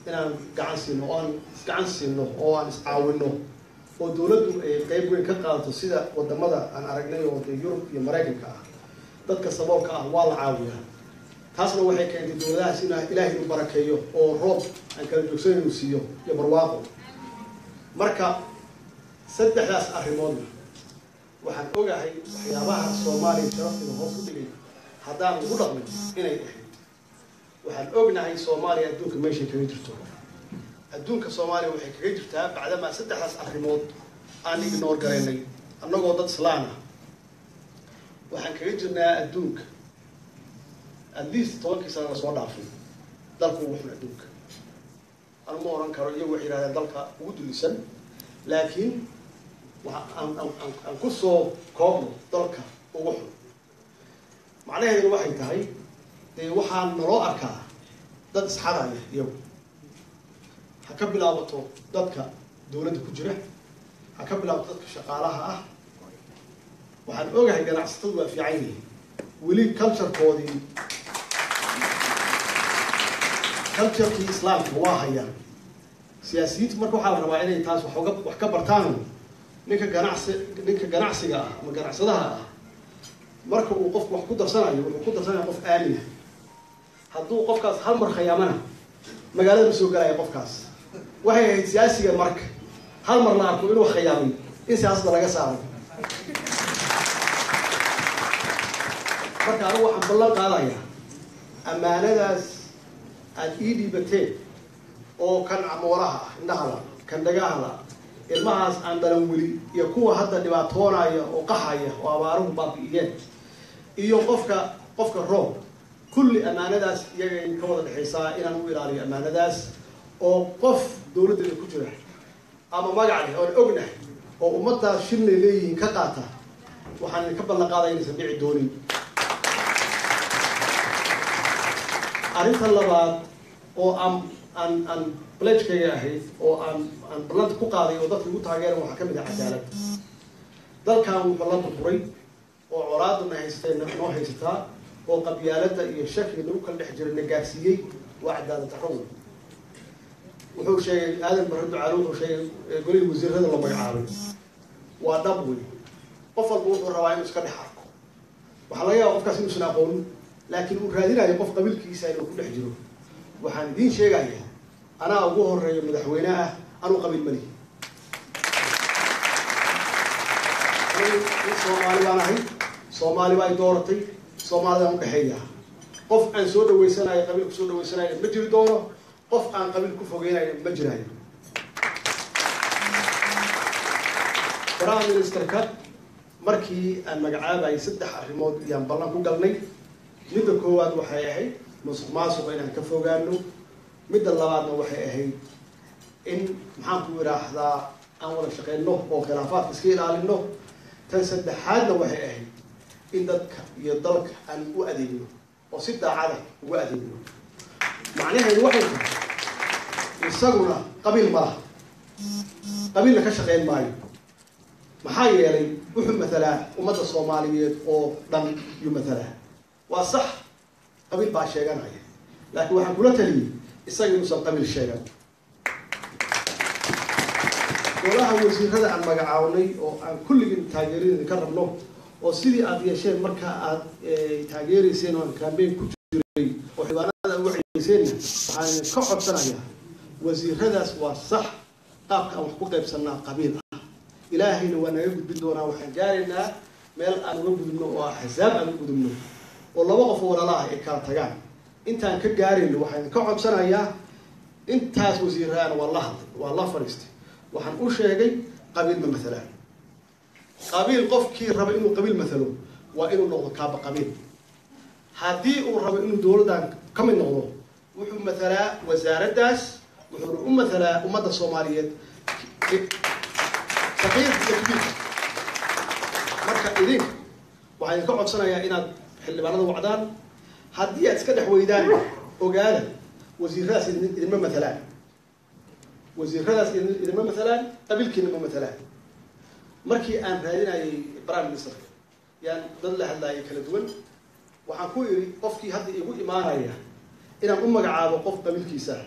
inaan gacan siino oo aan isgacan siino oo aan iscaawino oo dowladdu ay qeyb weyn ka qaadato sida wadamada aan aragnay oo dee yurub iyo maraykanka ah dadka saboolka ah waa la caawiyaa taasna waxay keentay dowladahaas in ilaahay inu barakeeyo oo roob aan kala joogsan inuu siiyo iyo barwaaqo marka saddexdaas arrimoodna waxaan ogahay waxyaabaha soomaaliya sharafteeda hoos u dhigay haddaan lagu dhaqmin inay ahayd waxaan ognahay soomaaliya adduunka meeshay kaga jirto adduunka soomaaliya waxay kaga jirtaa bacdamaa saddexdaas arrimood aan ignoor garaynay annagoo dad islaan ah waxaan kaga jirnaa adduunka at least tobankii sana lasoo dhaafay dalka ugu xun adduunka anu ma oran karo iyagu waxay yihahdeen dalka ugu dulisan laakiin waa aan aan aan kusoo koobno dalka ugu xun macnaheedu waxay tahay dee waxaa naloo arkaa dad isxadaya iyagu ha ka bilaabato dadka dawladda ku jira ha ka bilaabato dadka shaqaalaha ah waxaan ogahay ganacsatadu waa fiican yihiin weli culturekoodii culturekii islaamka waa hayaan siyaasiyiinta marka waxaa la rabaa inay taas waxoga wax ka bartaan ninka ganacsi ninka ganacsiga ah ama ganacsadaha ah marka uu qofku wax ku darsanayo wuxuu ku darsanaya qof aamina hadduu qofkaas hal mar khayaamana magaalada ma soo galaya qofkaas waxay ahayd siyaasiga marka hal mar la arko inuu khayaamay in siyaasada laga saaro marka anigu waxaan ballan qaadayaa ammaanadaas aada ii dhiibateen oo kan camoolaha ah indhahala kan dhagahala ilmahaas aan dhalan weli iyo kuwa hadda dhibaatoonaya oo qaxaya oo abaaruhu baabi'iyeen iyo qofka qofka roob kulli ammaanadaas iyagay ka wada dhexaysaa inaan u ilaaliyo ammaanadaas oo qof dawladdeeda ku jira ama magac leh oon ognahay oo ummaddaas shilnay leeyihiin ka qaata waxaan idinka ballan qaadaya inaysan dhici doonin arrinta labaad oo aan aan aan balejkayga ahayd oo aan aan ballanta ku qaaday oo dadka igu taageeran waxaa ka mid ah cadaalad dalkan wuxuu la burburay oo colaadana haystay noo haysataa oo qabyaaladda iyo shakiga lagu kala dhex jiray na gaarsiiyey waa cadaalad darro wey wuxuu sheegay aadan barre ducaale wuxuu sheegay golihii wasiirada la magacaabay waa dhab wey qof walba wuxuu rabaa inuu iska dhex arko waxaa laga yaaba qofkaas inuusan aqoonin laakiin uu raadinayo qof qabiilkiisa inuu ku dhex jiro waxaan idiin sheegayaa anaa ugu horeeyo madaxweyne ah anuu qabiil malihi soomaali baan ahay soomaali baa i dooratay soomaalidaan udhexeeya qof aan soo dhaweysanayo qabiil ku soo dhaweysanayo ma jiri doono qof aan qabiil ku fogeynayo ma jiraayo prime ministerka markii aan magacaabayay saddex arrimood iyaan ballan ku galnay midda koowaad waxay ahayd musuq maasuqa inaan ka fogaano midda labaadna waxay ahayd in maxaan ku idhaahdaa aan wada shaqeyno oo khilaafaadka iska ilaalino tan saddexaadna waxay ahayd in dadka iyo dalka aan u adeegno oo si daacada ugu adeegno macnaheedu waxay tahay isaguna qabiil ma laha qabiilna ka shaqeyn maayo maxaa yeelay wuxuu matalaa ummadda soomaaliyeed oo dhan yuu matalaa waa sax qabiil baa sheeganaya laakiin waxaan kula taliyey isaga inuusan qabiil sheegan golaha wasiirada aan magacaabnay oo aan kulligin taageeradeeda ka rabno oo sidii aada yeesheen marka aad taageereyseen oo aan kambeyn ku jiray oo xibaanada ugu xegeyseenna waxaan ka codsanayaa wasiiradaas waa sax qaabka aan wax ku qaybsanaa qabiil ah ilaahayna waa naga gudbin doonaa waxaan gaaraynaa meel aan uga gudubno oo axsaab aan u gudubno oo laba qof oo walaala ah ay kala tagaan intaan ka gaarayno waxaan ka codsanayaa intaas wasiiraan waa la hadlay waa la fadhiistay waxaan u sheegay qabiil ma matalaan qabiil qofkii raba inuu qabiil matalo waa inuu noqdo kaaba qabiil haddii uu rabo inuu dowladdan ka mid noqdo wuxuu matalaa wasaaraddaas wuxuuna u matalaa ummadda soomaaliyeed saqiir iyo kabiir marka idinka waxaan idinka codsanayaa inaad xildhibaanada wacdaan haddii aad iska dhex weydaan ogaada wasiiradaas idinma matalaan wasiiradaas idinma matalaan qabiilkiina ma matalaan markii aan raadinayay prime ministerka yaan dad la hadlaayay kala duwan waxaan ku idhi qofkii hadda igu imaanaya inaan u magacaabo qof qabiilkiisa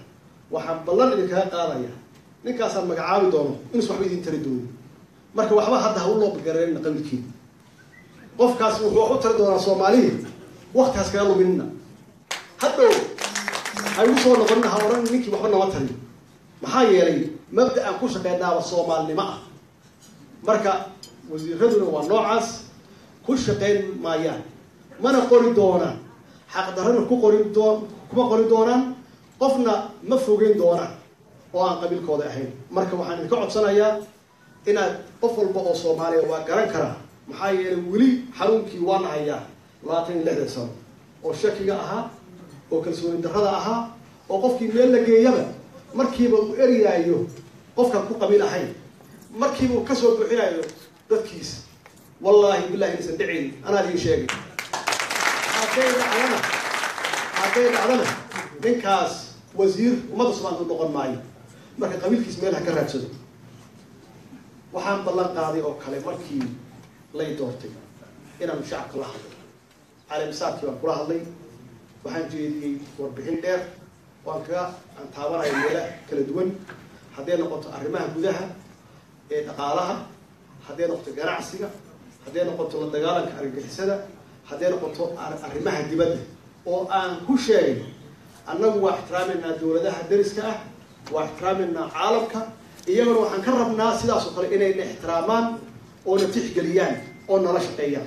waxaan ballan idinkaga qaadaya ninkaasaan magacaabi doono inuus waxba idin tari doonin marka waxba hadda ha u loobagareerina qabiilkeeda qofkaas wuxuu wax u tari doonaa soomaaliya waktigaas kaga luminina hadhow ha igu soo noqonina ha odhan ninkii waxba nama tariyo maxaa yeelay mabda aan ku shaqeynaaba soomaalinimo ah marka wasiiraduna waa noocaas ku shaqayn maayaan mana qori doonaan xaqdarrana ku qori doo kuma qori doonaan qofna ma fogeyn doonaan oo aan qabiilkooda ahayn marka waxaan idinka codsanayaa inaad qof walba oo soomaaliya waa garan karaa maxaa yeelay weli xanuunkii waa nahayaa labaatan iyo lixdan sano oo shakiga ahaa oo kalsooni darrada ahaa oo qofkii meel la geeyaba markiiba uu eriyaayo qofkaan ku qabiil ahayn markiiba uu kasoo buuxinaayo dadkiisa wallaahi billahi inaysan dhicin anaa idiin sheegay hadday dhacdana hadday dhacdana ninkaas wasiir ummadda soomaalida u noqon maayo marka qabiilkiis meel ha ka raadsado waxaan ballan qaaday oo kale markii lay doortay inaanu shacabka la hadlo caalamisaadkii baan kula hadlay waxaan jeediyey warbixin dheer waan kaga aan taabanayo meela kala duwan hadday noqoto arrimaha gudaha ee dhaqaalaha hadday noqoto ganacsiga hadday noqoto la dagaalanka argagixisada hadday noqoto arrimaha dibadda oo aan ku sheegay annagu waa ixtiraameynaa dawladaha dariska ah waa ixtiraameynaa caalamka iyaguna waxaan ka rabnaa sidaas oo kale inayna ixtiraamaan oona tixgeliyaan oo nala shaqeeyaan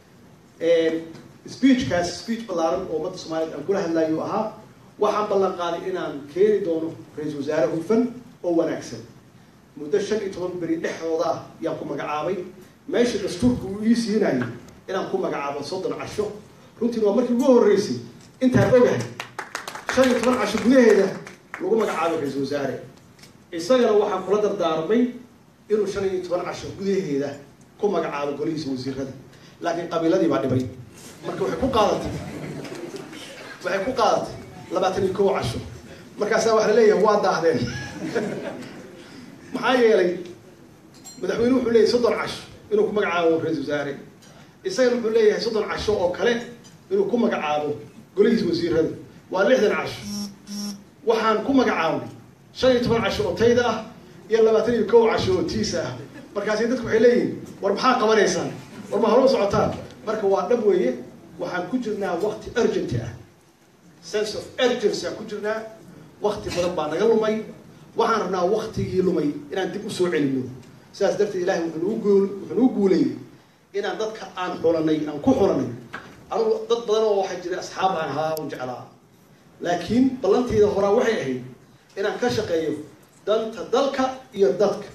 speechkaas speech ballaaran oo ummadda soomaaliyed aan kula hadlayo ahaa waxaan ballan qaaday inaan keeni doono ra-iisul wasaare hufan oo wanaagsan muddo shan iyo toban beri dhexdooda ah yaan ku magacaabay meesha dastuurka uu ii siinayo inaan ku magacaabo soddon casho runtiina waa markii ugu horreysay intaan ogahay shan iyo toban casho gudaheeda lagu magacaabo ra-iisul wasaare isagana waxaan kula dardaarmay inuu shan iyo toban casho gudaheeda ku magacaabo golihiisa wasiirada laakiin qabiiladii baa dhibay marka waxay ku qaadatay waxay ku qaadatay labaatan iyo kow casho markaasaa waxa la leeyahay waa daahdeen maxaa yeelay madaxweynuhu wuxuu leeyahay soddon casho inuu ku magacaabo ra-isul wasaare isagana wuxuu leeyahay soddon casho oo kale inuu ku magacaabo golihiisa wasiirada waa lixdan casho waxaan ku magacaabnay shan iyo toban casho oo tayda ah iyo labaatan iyo kow casho oo tiisa ah markaasi dadku waxay leeyihin war maxaa qabanaysaan war ma halo socotaan marka waa dhab weeye waxaan ku jirnaa wakti urgenty ah sense of urgency aan ku jirnaa wakti badan baa naga lumay waxaan rabnaa waktigii lumay inaan dib usoo celino sidaas darteed ilahay wuxuu nagu guul wuxuu nagu guuleeyey inaan dadka aan xulanay aan ku xulanay anugu dad badan oo waxaa jira asxaab aan ahaa u jeclaa laakiin ballantayda horaa waxay ahayd inaan ka shaqeeyo danta dalka iyo dadka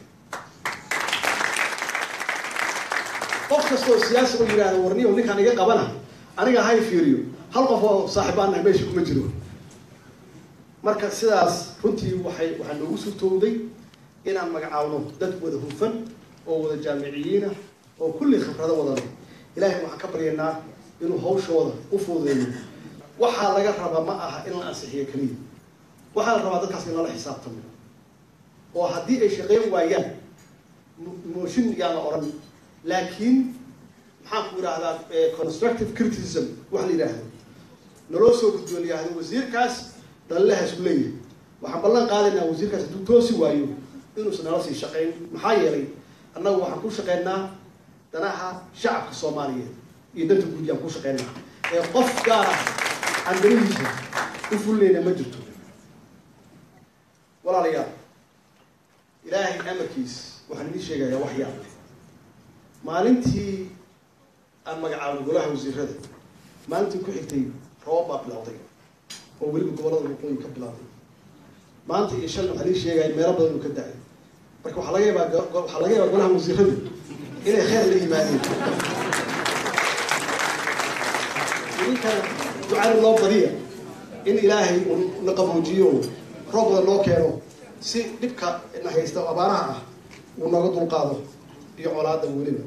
qof kastoo siyaasi u yidhahda warniyo ninkaan iga qabana aniga hay fiiriyo hal qof oo saaxiibaan nahay meesha kuma jiro marka sidaas runtii waxay waxaa noogu suurtowday inaan magacaawno dad wada hufan oo wada jaamiciyiina oo kulli khibrado wadano ilaahay waxaan ka baryaynaa inuu hawshooda u fududeeyo waxaa laga rabaa ma aha in la ansixiyo keliya waxaa la rabaa dadkaas in lala xisaabtamo oo haddii ay shaqeyn waayaan mooshin yaan la odhan laakiin maxaan ku idhaahdaa constructive criticism wax la yidhaahdo naloo soo gudbiyo la yihahdo wasiirkaas dalilahaas u leeyahay waxaan ballan qaadaynaa wasiirkaas hadduu toosi waayo inuusan nala sii shaqayn maxaa yeelay annagu waxaan ku shaqaynaa danaha shacabka soomaaliyeed iyo danta guud yaan ku shaqaynaa ee qof gaar ah aan danihiisa u fulnayna ma jirto walaalayaal ilaahay amarkiis waxaan idiin sheegayaa wax yaab maalintii aan magacaabno golaha wasiirada maalintii ku xigtay roobab baa bilowday oo weliba gobollada waqooyi ka bilowday maanta iyo shalna waxaa lii sheegaya meelo badan uu ka da-ay marka waxaa laga yaabaa waxaa laga yaabaa golaha wasiiradu inay kheyr la yimaadeen idinkana ducada loo badiya in ilaahay uu na qaboojiyo roob badan loo keeno si dhibka na haysta abaaraha ah uu nooga dulqaado iyo colaada weliba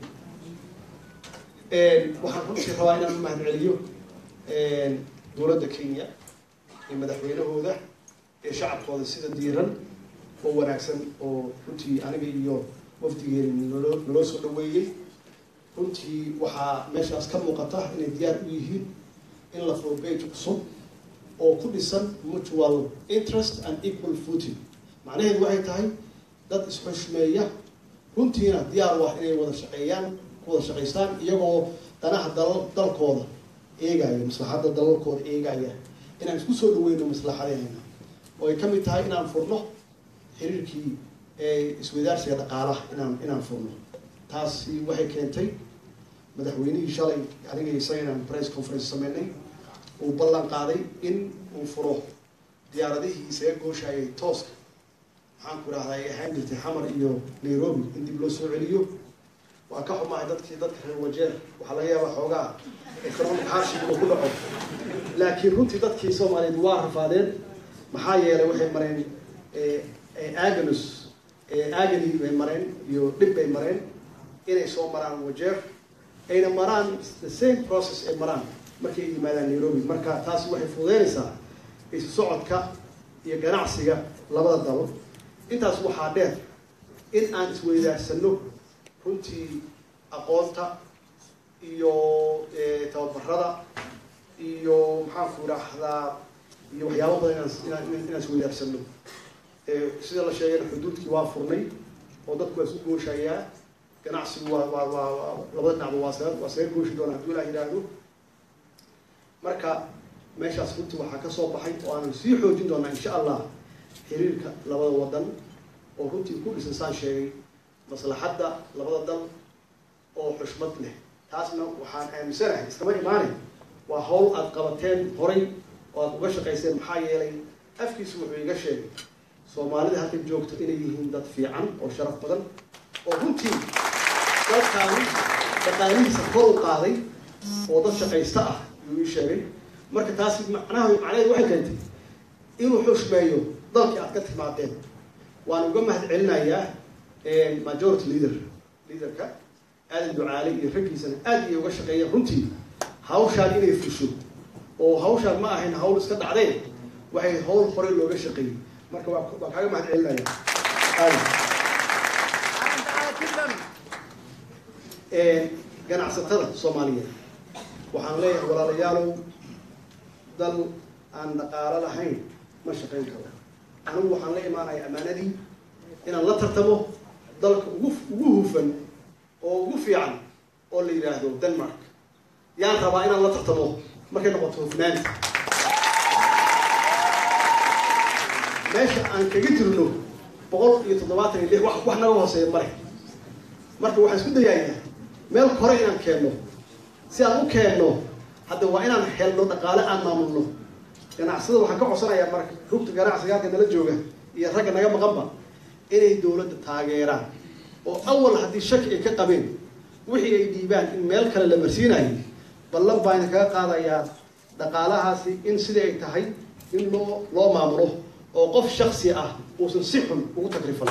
waxaan runtii rabaa inaan u mahad celiyo dowladda kenya iyo madaxweynahooda ee shacabkooda sida diiran oo wanaagsan oo runtii aniga iyo wafdigeeni naloo naloo soo dhaweeyey runtii waxaa meeshaas ka muuqata inay diyaar u yihiin in la furo bage cusub oo ku dhisan mutual interest and equal footing macnaheedu waxay tahay dad isxushmeeya runtiina diyaar u ah inay wada shaqeeyaan ku wada shaqaystaan iyagoo danaha dal dalkooda eegaya maslaxadda dalalkooda eegaya inaan isku soo dhaweyno maslaxadeena oo ay ka mid tahay inaan furno xiriirkii iswadaarsiga dhaqaalaha inaan inaan furno taasi waxay keentay madaxweynihii shalay aniga isaga inaan press conference sameynay uu ballan qaaday in uu furo diyaaradihii isaga gooshayay tooska maxaan ku idhahdaa ay ahaan jirtay xamar iyo nairobi in dib loo soo celiyo waa ka xumahay dadkii dadka reer wajeer waxaa laga yaabaa xoogaa economic hardship inuu ku dhaco laakiin runtii dadkii soomaaliyeed waa rafaadeen maxaa yeelay waxay mareen aganus agany bay mareen iyo dhib bay mareen inay soo maraan wajeer ayna maraan the same process ay maraan markay ay yimaadaan nairobi marka taasi waxay fududeynaysaa isu socodka iyo ganacsiga labada dalo intaas waxaa dheer in aan isweydaarsano runtii aqoonta iyo tababarada iyo maxaanku idhaahdaa iyo waxyaaba badan inaan inaan isweydaarsano sida la sheegayna xuduudkii waa furnay oo dadku waa isku gooshayaa ganacsigu waa waa waa labada dhinacba waa saga waa saga gooshi doona hadduu ilaah yidhaahdo marka meeshaas runtii waxaa ka soo baxay oo aanan sii xoojin doonaa insha allah xiriirka labada wadan oo runtii ku dhisan saan sheegay maslaxadda labada dal oo xushmad leh taasna waxaan aaminsanahay iskama imaanay waa hawl aada qabateen horay oo aada uga shaqayseen maxaa yeelay afkiisu wuxuu iga sheegay soomaalida halkan joogto inay yihiin dad fiican oo sharaf badan oo runtii dalkaani dhaqaalihiisa kor u qaaday oo dad shaqaysta ah yuu ii sheegay marka taasi macnaha macnaheedu waxay keentay inuu xushmeeyo dalkii aad ka timaadeen waan uga mahad celinayaa majority leader leaderka aadan ducaale iyo raggiisana aad iyo uga shaqeeyeen runtii hawshaan inay fusho oo hawshaan ma ahayn hawl iska dhacdeen waxay hawl hore looga shaqeeyey marka waa waan kaaga mahad celinaya ganacsatada soomaaliyeed waxaan leeyahay walaalayaalow dal aan dhaqaalo lahayn ma shaqayn karo anigu waxaan la imaanaya ammaanadii inaan la tartamo dalka ugu ugu hufan oo ugu fiican oo la yidhaahdo denmark yaan rabaa inaan la tartamo markay noqoto hufnaanta meesha aan kaga jirno boqol iyo toddobaatan iyo lix wax wax naga hooseeya male marka waxaan isku dayayaa meel kore inaan keenno si aan u keenno hadda waa inaan helno dhaqaale aan maamulno ganacsada waxaan ka codsanayaa marka rugta ganacsiga halka nala jooga iyo ragga naga maqanba inay dowladda taageeraan oo awal haddii shaki ay ka qabeen wixii ay dhiibaan in meel kale la marsiinayay ballan baana kaga qaadayaa dhaqaalahaasi in sidai ay tahay in loo loo maamulo oo qof shaksi ah uusan si xun ugu takrifan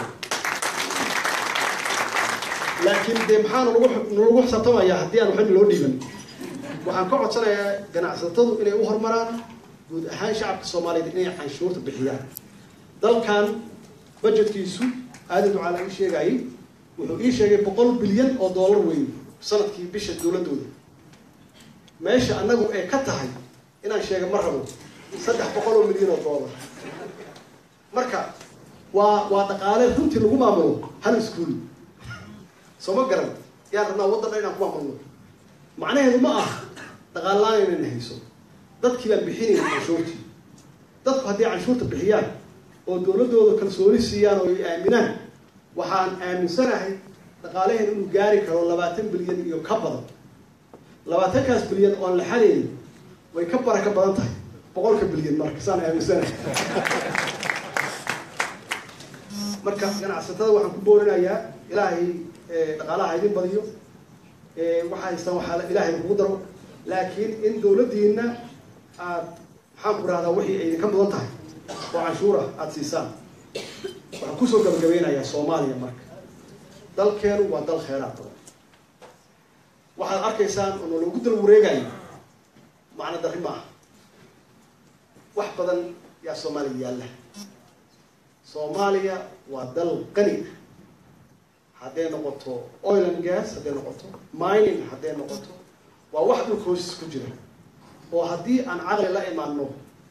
laakiin dee maxaa nalagu nalagu xisaabtamayaa haddii aan waxba loo dhiiban waxaan ka codsanayaa ganacsatadu inay u horumaraan guud ahaan shacabka soomaaliyeed inay canshuurta bixiyaan dalkan budgetkiisu aadan ducaala ii sheegayay wuxuu ii sheegay boqol bilyan oo dollar weyn sanadkii bisha dowladooda meesha annagu ay ka tahay inaan sheega ma rabo saddex boqol oo milyan oo dollar marka waa waa dhaqaale runtii lagu maamulo hal iskuol soo ma garan yaan rabnaa waddanna inaan ku maamulno macnaheedu ma ah dhaqaal-laan inayna hayso dadkii baan bixinayna canshuurtii dadku haddii canshuurta bixiyaan oo dowladdooda kalsooni siiyaan oo ay aaminaan waxaan aaminsanahay dhaqaalaheen inuu gaari karo labaatan bilyan iyo ka badan labaatankaas bilyan oon la xadaynin way ka baraka badan tahay boqolka bilyan marka saan aaminsanahay marka ganacsatada waxaan ku boorinayaa ilaahay dhaqaalaha idin badiyo waxaa haystaan waxaa ilaahay kugu daro laakiin in dowladdiina aad maxaan ku rahdaa wixii ay idinka mudan tahay oo canshuura aada siisaan waxaan kusoo gabagabeynayaa soomaaliya marka dalkeenu waa dal kheyraad badan waxaad arkaysaan oo nalagu dal wareegayo macno darri ma aha wax badan yaa soomaaliya yaalla soomaaliya waa dal qani ah hadday noqoto oil and gas hadday noqoto mining hadday noqoto waa wax dhulka hoostis ku jira oo haddii aan caqli la imaano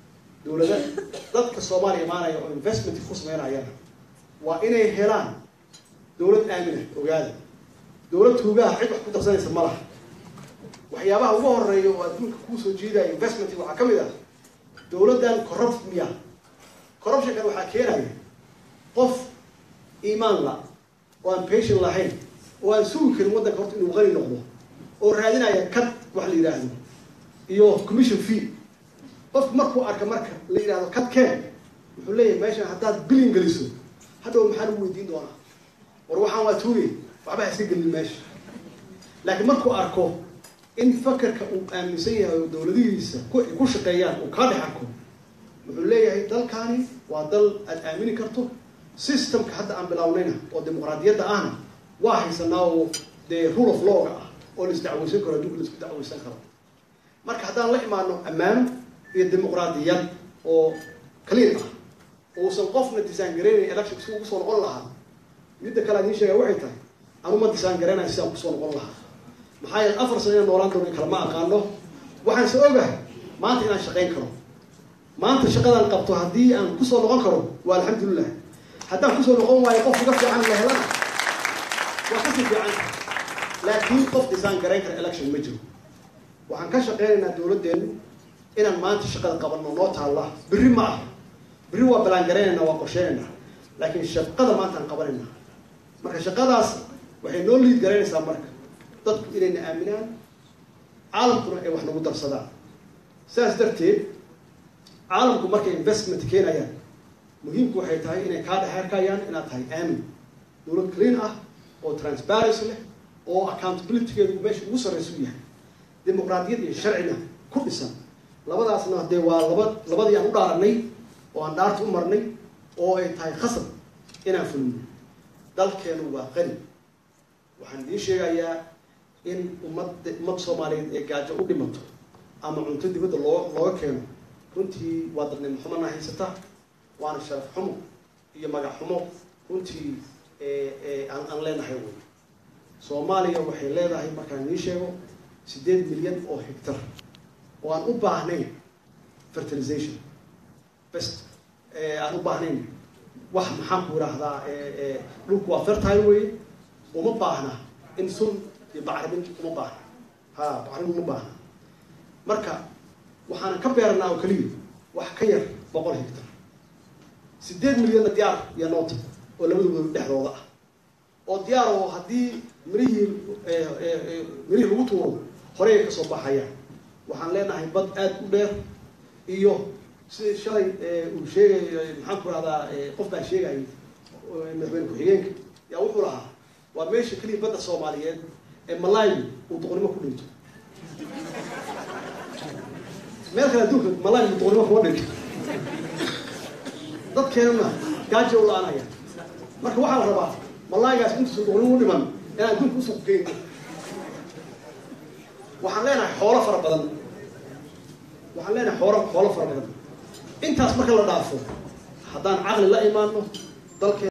dowlada dadka soomaaliya imaanaya oo investment ku sameynayana waa inay helaan dowlad aamina ogaada dowlad tuugaha cid wax ku darsanaysa ma laha waxyaabaha ugu horeeya oo adduunka kuusoo jiidaya investment waxaa ka mid ah dowladdan corrupt miya corruptionkan waxaa keenaya qof iimaan la oo aan patient lahayn oo aan sugi karin waddanka horta inuu qani noqdo oo raadinaya cad wax la yidhaahdo iyo commission fee qofku markuu arka marka la yidhahdo cad keen wuxuu leeyahay meeshan haddaad bilin geliso hadhow maxaa lagu weydiin doonaa war waxaan waa tuugay waxba ha iska gelin meesha laakiin markuu arko in fakarka uu aaminsan yahay oo dowladihiisa ku shaqeeyaan uu kaa dhex arko wuxuu leeyahay dalkaani waa dal aad aamini karto systemka hadda aan bilownayna oo dimuqraadiyadda ahna waa haysanaa oo dee rule of lawga ah oo la isdacweysan karo adduunka la isku dacweysan karo marka haddaan la imaano ammaano iyo dimuqraadiyad oo clean ah uusan qofna disaan gareynayn election si ugu soo noqon lahaa midda kale aan idiin sheegaya waxay tahay anuma disaan gareynayo sidaan kusoo noqon lahaa maxaa yeele afar sano inaan noolaan doono kale ma aqaano waxaan se ogahay maanta inaan shaqayn karo maanta shaqadaan qabto haddii aan kusoo noqon karo waa alxamdulilah haddaan kusoo noqon waayo qof uga fiican la helana waa kasii fiican laakiin qof disaan garayn kara election ma jiro waxaan ka shaqeynaynaa dowladdeenu inaan maanta shaqada qabanno noo taalla berri ma aha berri waa balaan garaynaynaa waa qorsheynaynaa laakiin shaqada maanta aan qabanaynaa marka shaqadaas waxay noo liid garaynaysaa marka dadku inayna aaminaan caalamkuna ay wax nagu darsadaan sidaas darteed caalamku markay investment keenayaan muhiimku waxay tahay inay kaa dhexeerkayaan inaad tahay aamin dowlad clean ah oo transparency leh oo accountabilitygeedu meesha ugu sarraysa u yahay dimuqraadiyad iyo sharcina ku dhisan labadaasna dee waa laba labadii aan u dhaaranay oo aan dhaarta u marnay oo ay tahay khasab inaan fulino dalkeenu waa qani waxaan idiin sheegayaa in ummadda ummad soomaaliyeed ee gaajo u dhimato ama cunto dibadda loo looga keeno runtii waa dadnimo xumana haysata waana sharaf xumo iyo magac xumo runtii aan aan leenahay wey soomaaliya waxay leedahay markaan idiin sheego siddeed milyan oo hectar oo aan u baahnayn fertilization best aan u baahnayn wax maxaan ku idhaahdaa dhulku waa fertile weye uma baahna in sun iyo bacrimin uma baahna ha bacrimin uma baahna marka waxaan ka beeranaa oo keliya wax ka yar boqol hectar siddeed milyanna diyaar iyo noota oo labadooda dhexdooda ah oo diyaar oo haddii mirihii mirihii lagu tuuro horey ay kasoo baxayaan waxaan leenahay bad aada u dheer iyo sidii shalay uu sheegay maxaan ku rahdaa qof baa sheegayay madaxweyne ku-xigeenka yaa wuxuu lahaa waa meesha keliya badda soomaaliyeed ee malaayu uu doqonnimo ku dhinto meel kale adduunka malaayu doqonnimo kuma dhinto dadkeenuna gaajo u la-aanaya marka waxaa la rabaa malaaygaas intuusan doqonnimo u dhiman inaan adduunka usuq geyno waxaan leenahay xoolo fara badan waxaan leenahay xoolo xoolo fara badan intaas marka la dhaafo haddaan caqli la imaano dalkeen